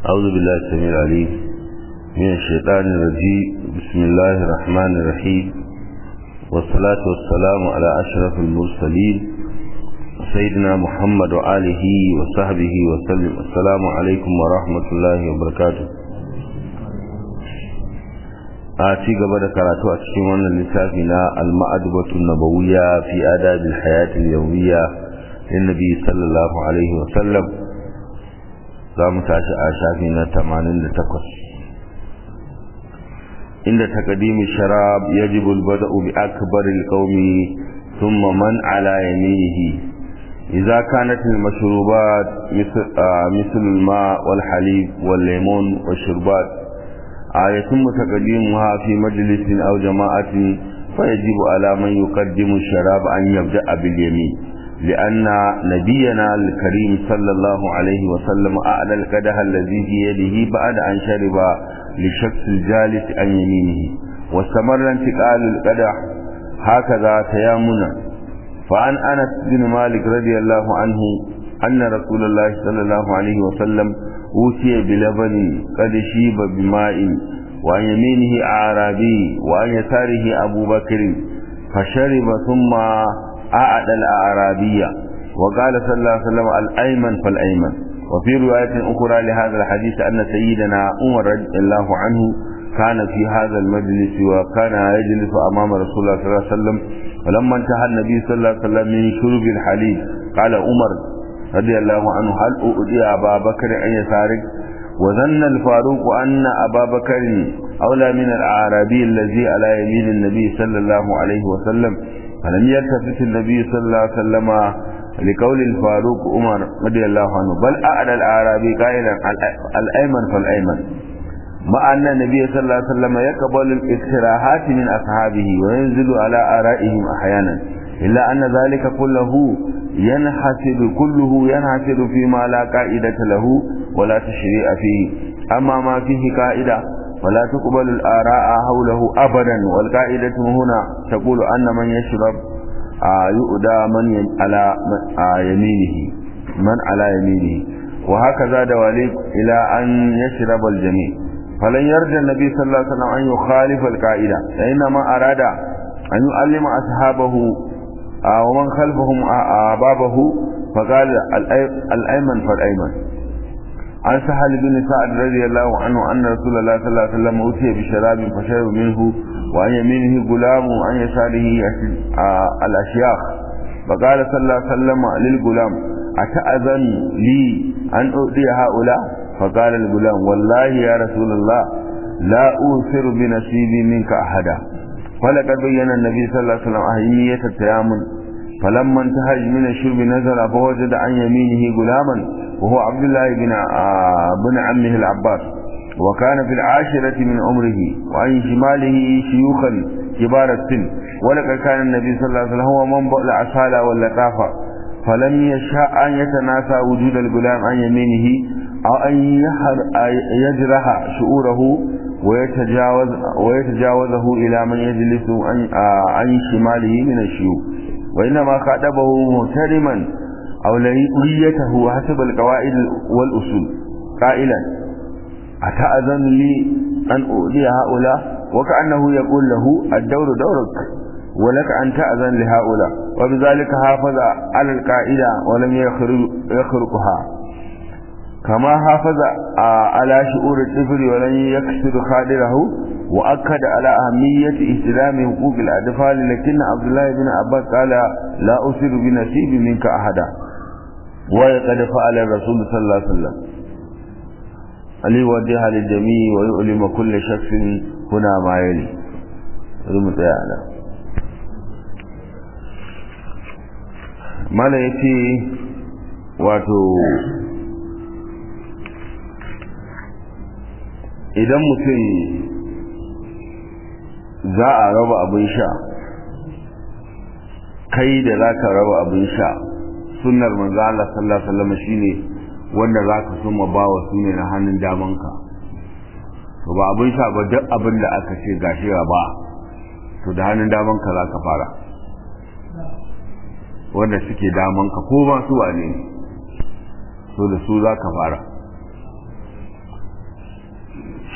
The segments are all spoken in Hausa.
أعوذ بالله السميع العليم من الشيطان الرجيم بسم الله الرحمن الرحيم والصلاة والسلام على أشرف المرسلين سيدنا محمد وآله وصحبه وسلم السلام عليكم ورحمة الله وبركاته a ci gaba da karatu a cikin wannan littafi na al-ma'adbatu nabawiyya fi adabil hayatil yawmiyya lin nabi sallallahu alaihi wa sallam za mu tashi a shafi na 88 inda taqdimi sharab yajibu al-bada'u bi akbar al-qawmi thumma man ala yaminihi idza kanat al-mashrubat مثل الماء والحليب والليمون والشربات يتم تقديمها في مجلس أو جماعة فيجب على من يقدم الشراب أن يبدأ باليمين لأن نبينا الكريم صلى الله عليه وسلم أعلى القدح الذي في يده بعد أن شرب لشخص الجالس عن يمينه واستمر انتقال القدح هكذا تيامنا فعن أنس بن مالك رضي الله عنه أن رسول الله صلى الله عليه وسلم أوتي بلبن قد شيب بماء وعن يمينه أعرابي وعن يساره أبو بكر فشرب ثم أعد الأعرابية وقال صلى الله عليه وسلم الأيمن فالأيمن وفي رواية أخرى لهذا الحديث أن سيدنا عمر رضي الله عنه كان في هذا المجلس وكان يجلس أمام رسول الله صلى الله عليه وسلم ولما انتهى النبي صلى الله عليه وسلم من شرب الحليب قال عمر رضي الله عنه هل أؤذي أبا بكر أن يسارك وظن الفاروق أن أبا بكر أولى من الأعرابي الذي على يمين النبي صلى الله عليه وسلم فلم يلتفت النبي صلى الله عليه وسلم لقول الفاروق عمر رضي الله عنه بل أعلى الأعرابي قائلا الأيمن فالأيمن مع أن النبي صلى الله عليه وسلم يقبل الاقتراحات من أصحابه وينزل على آرائهم أحيانا إلا أن ذلك كله ينحسب كله ينحسب فيما لا قاعدة له ولا تشريع فيه أما ما فيه قاعدة فلا تقبل الآراء حوله أبدا والقاعدة هنا تقول أن من يشرب يؤدى من على يمينه من على يمينه وهكذا دواليك إلى أن يشرب الجميع فلن يرجى النبي صلى الله عليه وسلم أن يخالف القاعدة فإنما أراد أن يعلم أصحابه ومن خلفهم بابه فقال الأيمن فالأيمن عن سهل بن سعد رضي الله عنه أن رسول الله صلى الله عليه وسلم أوتي بشراب فشرب منه وعن يمينه غلام وعن يساره الأشياخ فقال صلى الله عليه وسلم للغلام أتأذن لي أن أؤذي هؤلاء فقال الغلام والله يا رسول الله لا أوثر بنصيبي منك أحدا فلقد بين النبي صلى الله عليه وسلم أهمية التيامن فلما انتهج من الشرب نزل فوجد عن يمينه غلاما وهو عبد الله بن بن عمه العباس وكان في العاشرة من عمره وعن شماله شيوخا كبار السن ولقد كان النبي صلى الله عليه وسلم هو منبع العسالة واللطافة فلم يشاء أن يتناسى وجود الغلام عن يمينه أو أن يجرح شعوره ويتجاوز ويتجاوزه إلى من يجلس عن شماله من الشيوخ وإنما خاطبه محترما أولويته حسب القواعد والأصول قائلا أتأذن لي أن أؤذي هؤلاء وكأنه يقول له الدور دورك ولك أن تأذن لهؤلاء وبذلك حافظ على القاعدة ولم يخرقها كما حافظ على شعور الطفل ولن يكسر خادره وأكد على أهمية استلام حقوق الأطفال لكن عبد الله بن عباس قال لا أسر بنصيب منك أحدا وقد فعل الرسول صلى الله عليه وسلم ليوجه للجميع ويؤلم كل شخص هنا ما يلي ثم تعالى mala ya ce wato idan mutum za a raba abin sha kai da za ka raba abin sha sunnar manzo Allah sallallahu alaihi wasallam shine wanda za ka suma ba wa sune na hannun damanka to ba abin sha ba duk abin da aka ce gashi ba to da hannun damanka za ka fara wanda suke damanka ko ba su wane so da su za ka fara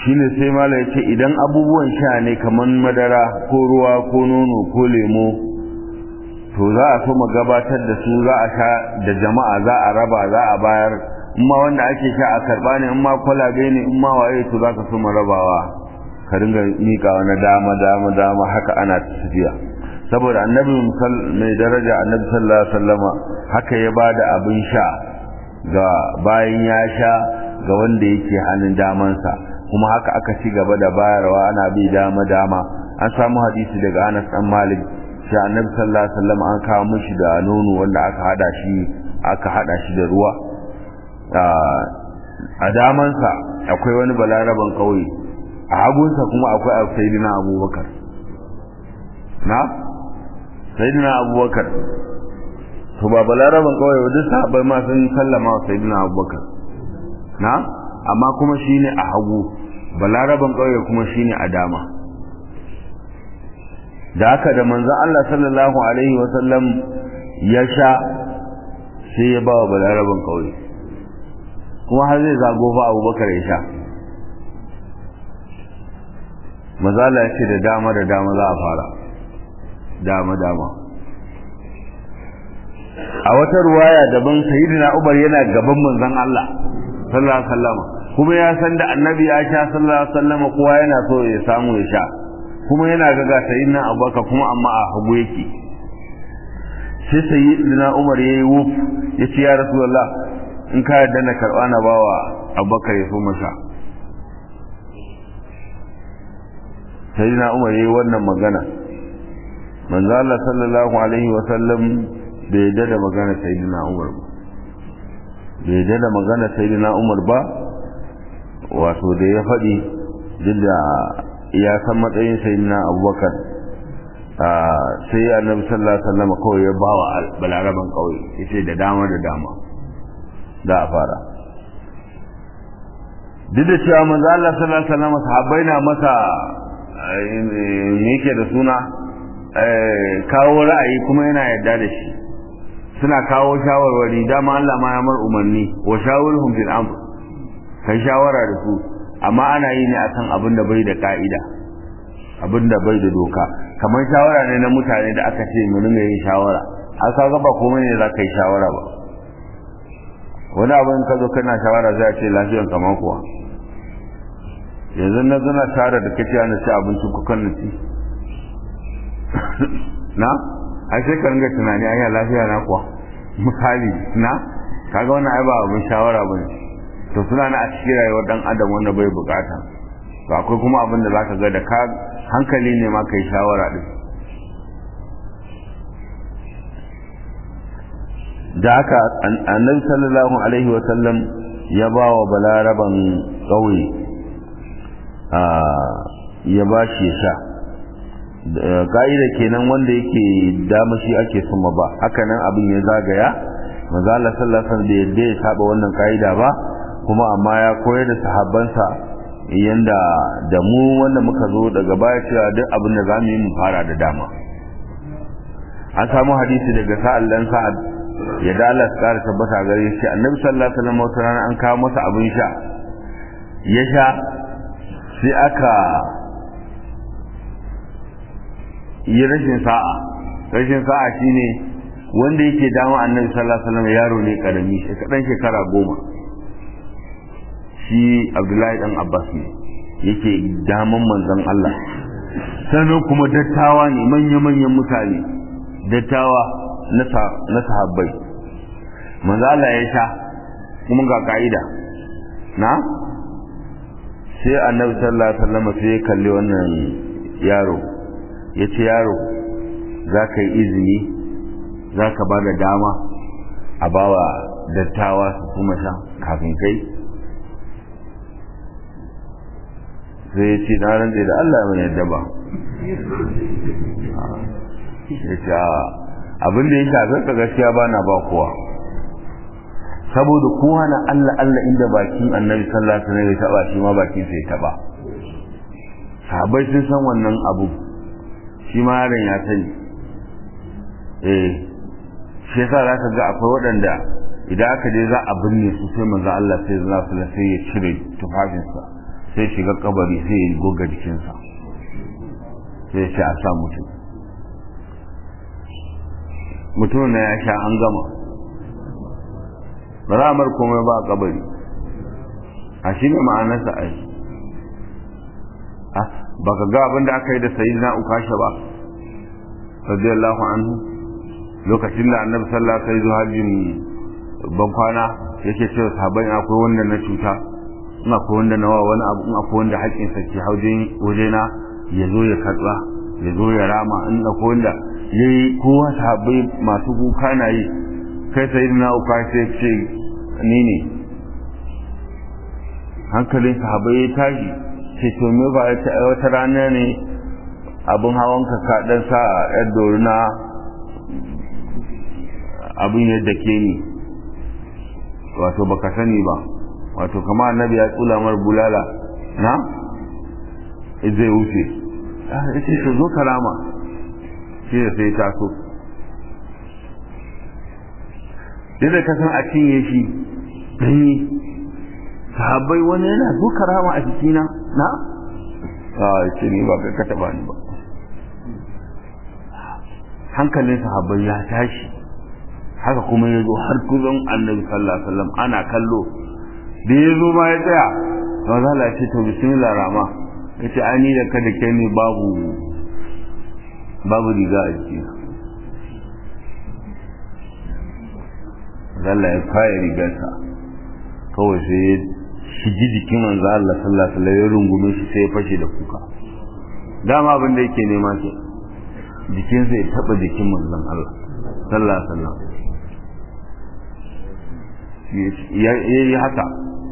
shine sai mala ya ce idan abubuwan sha ne kamar madara ko ruwa ko nono ko lemo to za a so gabatar da su za a sha da jama'a za a raba za a bayar in ma wanda ake sha a karba ne in ma kwalabe ne in ma waye to za ka so rabawa ka ringa miƙa na dama dama dama haka ana tafiya saboda annabi mai daraja annabi sallallahu alaihi wasallama haka ya bada abin sha ga bayan ya sha ga wanda yake hannun damansa kuma haka aka ci gaba da bayarwa ana bi dama dama an samu hadisi daga Anas dan Malik shi annabi sallallahu alaihi wasallam an kawo mishi da nono wanda aka hada shi aka hada shi da ruwa a damansa akwai wani balaraban kauye a hagunsa kuma akwai sayyidina Abubakar na sayyidina Abubakar to ba balaraban kauye duk sahabbai ma sun sallama wa sayyidina Abubakar na amma kuma shine a hagu balaraban kauye kuma shine a dama da haka da manzon Allah sallallahu alaihi wasallam ya sha sai ya ba wa balaraban kauye kuma har zai zago fa abubakar ya sha mazala ya ce da dama da dama za a fara dama dama a wata ruwaya daban sayyidina Umar yana gaban manzon Allah sallallahu alaihi wasallam kuma ya san da annabi ya sha sallallahu alaihi wasallam kowa yana so ya samu ya sha kuma yana ga ga sayyidina Abubakar kuma amma a hagu yake sai sayyidina Umar yayi wuf yace ya rasulullah in ka yarda na karba na bawa Abubakar ya so masa sayyidina Umar yayi wannan magana manzo Allah sallallahu alaihi wasallam bai yadda da magana sayyidina Umar ba bai yadda da magana sayyidina Umar ba wato da ya faɗi duk da ya san matsayin sayyidina Abubakar sai annabi sallallahu alaihi wasallam kawai ya bawa balaraban kawai yace da dama da dama da a fara duk da cewa manzo Allah sallallahu alaihi wasallam sahabbai na masa me yake da suna kawo ra'ayi kuma yana yarda da shi suna kawo shawarwari dama Allah ma ya mar umarni wa shawirhum fil amr kai shawara da su amma ana yi ne akan abin da bai da ka'ida abin da bai da doka kamar shawara ne na mutane da aka ce mu ringa yin shawara an ka ba komai ne za ka yi shawara ba wani abin ka zo kana shawara za a ce lafiyan kamar kuwa yanzu na zana shawara da kace ana ci abinci ku kan ci na ai sai ka ringa tunani ai lafiya na kuwa misali na kaga wannan ai ba abin shawara bane to suna na a cikin rayuwar dan adam wanda bai bukata to akwai kuma abin da zaka ga da ka hankali ne ma kai shawara din da haka annabi sallallahu alaihi wa sallam ya ba wa balaraban ƙauye ya ba shi ya sha ka'ida kenan wanda yake dama shi ake suma ba haka nan abin ya zagaya maza Allah sallallahu alaihi da yadda ya saba wannan ka'ida ba kuma amma ya koyar da sahabbansa yanda da mu wanda muka zo daga baya cewa duk abin da zamu yi mu fara da dama an samu hadisi daga sa'al dan sa'ad ya da Allah ya tabbata gare shi annabi sallallahu alaihi wasallam wata rana an kawo masa abin sha ya sha sai aka yi rashin sa'a rashin sa'a shine wanda yake dama annabi sallallahu alaihi wasallam yaro ne karami shi kadan shekara goma shi abdullahi dan abbas ne yake daman manzon Allah sannan kuma dattawa ne manya-manyan mutane dattawa na sahabbai manzo Allah ya sha kuma ga ka'ida na sai annabi sallallahu alaihi wasallam sai ya kalli wannan yaro ya ce yaro za ka yi izini za ka ba da dama a bawa dattawa su kuma sha kafin kai sai ya ce na rantse da Allah mai yadda ba ya ce abin da ya shafi ka gaskiya ba na ba kowa saboda kowa na Allah Allah inda bakin annabi sallallahu alaihi wasallam ya taba shi ma bakin sai taba sahabbai sun san wannan abu shi ma yaron ya sani eh shi yasa za ka ga akwai waɗanda idan aka je za a binne su sai manzo Allah sai za su sai ya cire tufafinsa sai shiga kabari sai ya goga jikinsa sai ce a sa mutum mutum na ya sha an gama ba za a mar komai ba a kabari a shi ne ma'anarsa a yi ba ka ga abin da aka yi da sayi na ukasha ba radiyallahu anhu lokacin da annabi sallallahu alaihi wasallam hajjin ban kwana yake cewa sahabbai akwai wanda na cuta in akwai wanda na wani abu in akwai wanda haƙƙin sa ke haujin wajena ya zo ya karɓa ya zo ya rama in akwai wanda yayi kowa sahabbai masu kuka na yi kai sayyidina ukasha sai ce ni ne hankalin sahabbai ya tashi ce to me ba wata rana ne abin hawan ka ka dan sa yar doruna abin yadda ke ni wato baka sani ba wato kama annabi ya tsula mar bulala na zai wuce yace to zo karama shi da sai taso yadda ka san a cinye shi danyi sahabbai wani yana zo karama a jikina na a ce ni ba kai ka taba ni ba hankalin sahabbai ya tashi haka kuma ya zo har kuzon annabi sallallahu alaihi wasallam ana kallo da ya zo ma ya tsaya ba za la ce to bismillah rama ya ce ani da kada ke ni babu babu riga a jiki Allah ya faya rigarsa kawai sai ya shigi jikin manzo Allah sallallahu alaihi wasallam ya rungume shi sai ya fashe da kuka dama abin da yake nema ke jikinsa ya taba jikin manzon Allah sallallahu alaihi wasallam ya yi haka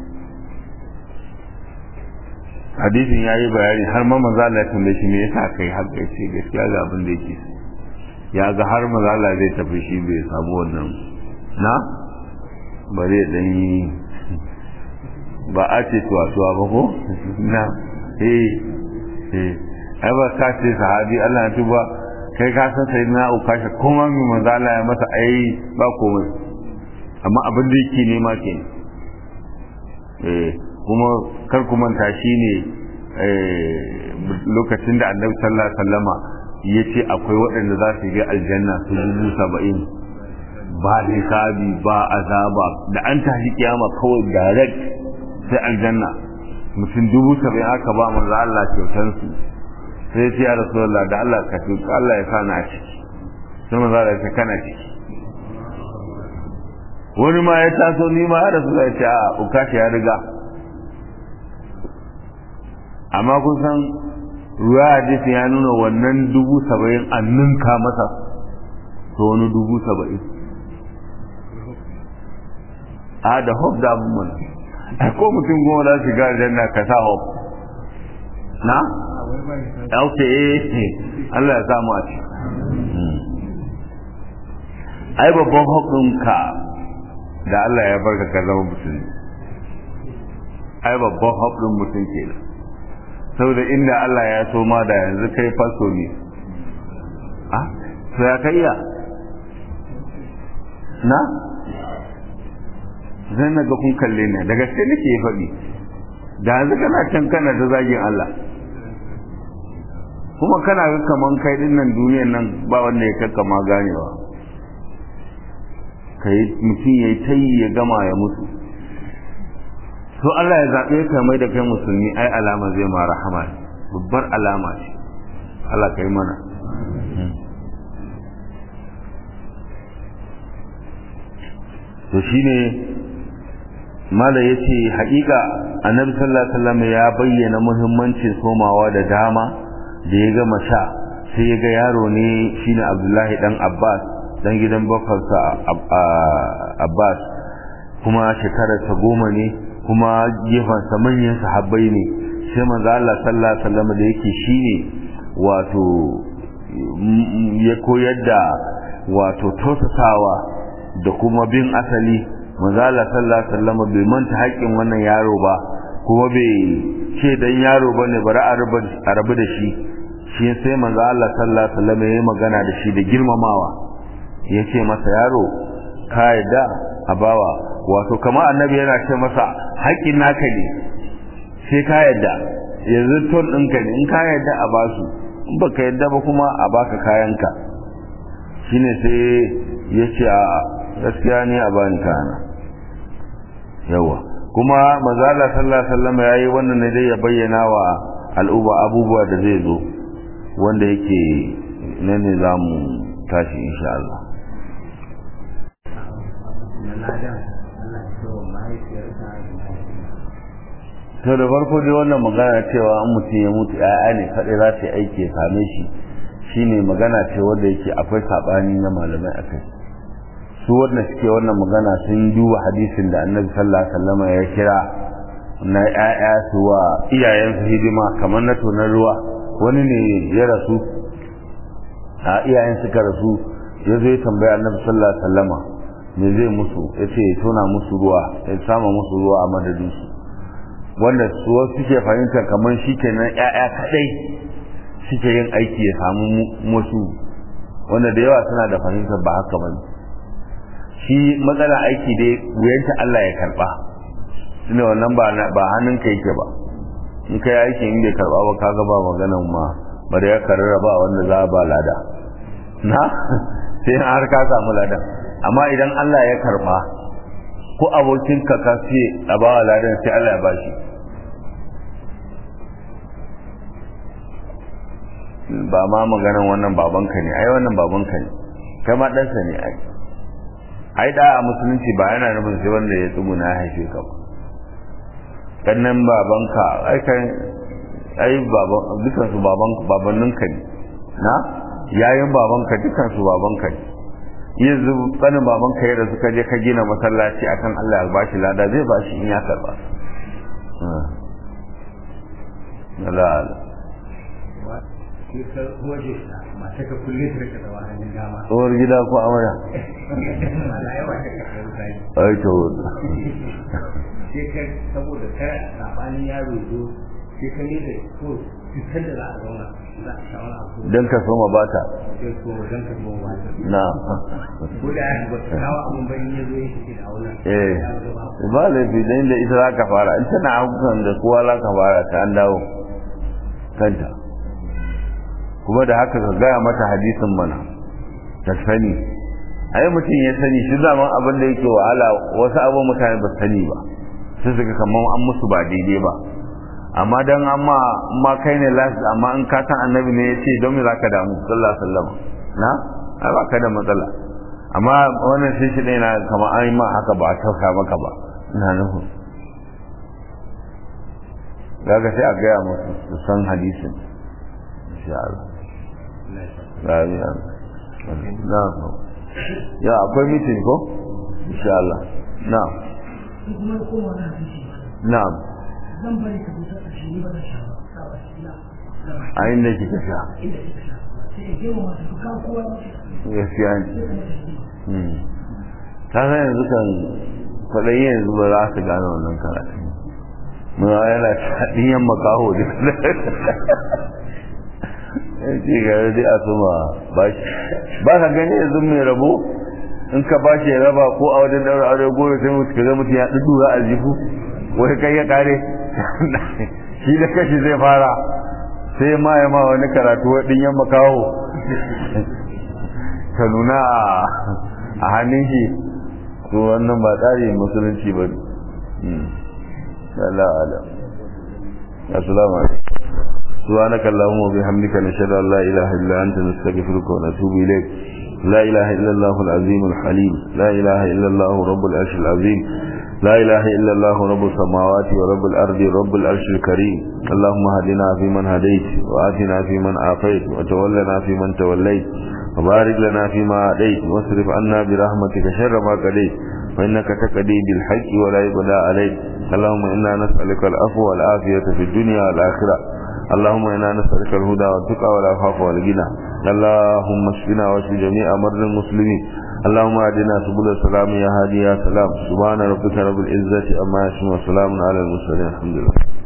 hadisin ya yi bayani har ma maza Allah ya tambaye shi me yasa kai haka ya ce gaskiya ga abin da yake ya ga har maza Allah zai tafi shi bai samu wannan na ba zai dan yi ba a ce tuwa tuwa ba ko na eh eh ai ba ka ce sahabi Allah ya tuba kai ka san sai na ukasha kuma mai maza Allah ya masa ai ba komai amma abin da yake nema ke eh kuma kar ku manta shine lokacin da annabi sallallahu alaihi wasallama ya ce akwai waɗanda za su yi aljanna su dubu saba'in ba hisabi ba azaba da an tashi kiyama kawai direct sai aljanna mutum dubu saba'in aka ba manzo Allah kyautansu sai ya ce ya rasulullah da Allah ka tuka Allah ya sa na a ciki sai manzo Allah ya ce kana ciki wani ma ya taso ni ma ya rasu da ce a ukashi ya riga amma kun san ruwa hadisi ya nuna wannan dubu saba'in an ninka masa to wani dubu saba'in a da hop da abin mana a ko mutum goma za su gari janna ka sa hop na? ok Allah ya samu a ci ai babban hop ɗinka da Allah ya barka ka zama musulmi ai babban haɗin mutum ke nan saboda inda Allah ya so ma da yanzu kai faso ne ah to ya kai ya na zai na ga kun kalle ne da gaske nake faɗi da yanzu kana can kana da zagin Allah kuma kana ga kaman kai din nan duniyan nan ba wanda ya kakkama ganewa kai mutum ya yi ta yi ya gama ya mutu so Allah ya zaɓe ka mai da kai musulmi ai alama zai ma rahama babbar alama ce Allah ka yi mana to shine mala ya ce haƙiƙa annabi sallallahu alaihi wasallam ya bayyana muhimmancin somawa da dama da ya gama sha sai ya ga yaro ne shine Abdullahi dan Abbas dan gidan bafarsa Abbas kuma shekararsa goma ne kuma gefensa manyan sahabbai ne sai manzo Allah sallallahu alaihi wasallam da yake shine wato ya koyar da wato tosasawa da kuma bin asali manzo Allah sallallahu alaihi wasallam bai manta haƙin wannan yaro ba kuma bai ce dan yaro bane bari a rabu da shi shi sai manzo Allah sallallahu alaihi wasallam ya magana da shi da girmamawa ya ce masa yaro ka yadda a bawa wato kamar annabi yana ce masa haƙƙin naka ne sai ka yadda yanzu ton ɗinka ne in ka yadda a basu in baka yadda ba kuma a baka kayanka shine sai ya ce a gaskiya ne a bani kayana yawa kuma mazala sallallahu alaihi wasallam yayi wannan ne dai ya bayyana wa al'uba abubuwa da zai zo wanda yake nan ne zamu tashi insha Allah to da farko dai wannan magana cewa an mutum ya mutu ya'ya ne kaɗai za su yi aiki ya same shi shine magana ce wanda yake akwai saɓani na malamai a kai su wanda suke wannan magana sun duba hadisin da annabi sallallahu alaihi wasallam ya kira na ƴaƴa su wa iyayensu hidima kamar na tonar ruwa wani ne ya rasu a iyayen suka rasu ya zo ya tambaya annabi sallallahu alaihi wasallama me zai musu ya ce ya tona musu ruwa ya sama musu ruwa a madadin su wanda su wasu suke fahimtar kamar shi kenan ƴaƴa kaɗai suke yin aiki ya samu musu wanda da yawa suna da fahimtar ba haka bane shi matsala aiki dai wuyanta Allah ya karba tunda wannan ba ba hannunka yake ba in kai aiki in bai karba ba kaga ba maganan ma bari ya karara ba wanda za ba lada na sai har ka samu ladan amma idan Allah ya karba ko abokin ka ka ce a ba ladan sai Allah ya bashi ba ma maganan wannan babanka ne ai wannan babanka ne kai ma ɗansa ne ai ai da a musulunci ba yana nufin sai wanda ya tsuguna ya haife ka ba kannan babanka ai kan ai baban dukan su baban babannin ka ne na yayin babanka dukan su babanka ne yanzu tsanin babanka yadda suka je ka gina masallaci akan Allah ya bashi lada zai bashi in ya karba Allah tsohuwar gida ko amara ai to saboda kar sabanin yaro zo sai ka ne da ko fitar da za a zauna za a shawara abu don ka soma bata sai ko don ka soma bata na ko da ya ba ta kawo abun bayan ya zo ya shi da auna eh ba laifi da inda ita za ka fara in tana hakukan da kowa za ka fara ta an dawo kanta kuma da haka ka gaya mata hadisin mana ta sani ai mutum ya sani shi zaman abin da yake wahala wasu abin mutane ba sani ba sai su ga kamar an musu ba daidai ba amma dan amma ma kai ne last amma in ka san annabi ne yace don me zaka damu sallallahu alaihi wasallam na ai ba ka da matsala amma wannan sai shi ne na kamar an yi ma haka ba a tauka maka ba ina nufin daga sai a gaya musu su san hadisin insha Allah Amin. Na Ya akwai mitin ko? Insha Allah. Na. Na'am. Zan bari ka buta a shi ba da shawa. A inda kika sha. Sai ka gema masu kawo kowa Gaskiya ne. Ta san yanzu kan kwaɗayi yanzu ba za su gane wannan karatu. Muna yana ɗiyan makaho da ce ga dai a suma bashi ba ka gani yanzu mai rabo in ka bashi ya raba ko a wajen daura aure gobe sai mutu ka ga mutum ya dudura a jifu wai kai ya kare shi da kashi zai fara sai ma ya ma wani karatu wa dinyan makaho ka nuna a hannun shi to wannan ba tsari musulunci ba ne Allah Allah assalamu alaikum سبحانك اللهم وبحمدك نشهد ان لا اله الا انت نستغفرك ونتوب اليك لا اله الا الله العظيم الحليم لا اله الا الله رب العرش العظيم لا اله الا الله رب السماوات ورب الارض رب العرش الكريم اللهم هدنا فيمن هديت واتنا فيمن عافيت وتولنا فيمن توليت وبارك لنا فيما اعطيت واصرف عنا برحمتك شر ما قضيت فانك تقضي بالحق ولا يقضى عليك اللهم انا نسالك العفو والعافيه في الدنيا والاخره اللهم إنا نسألك الهدى والتقى والعفاف والغنى اللهم اشفنا واشف جميع مرضى المسلمين اللهم اهدنا سبل السلام يا هادي يا سلام سبحان ربك رب العزة أما يصفون وسلام على المرسلين الحمد لله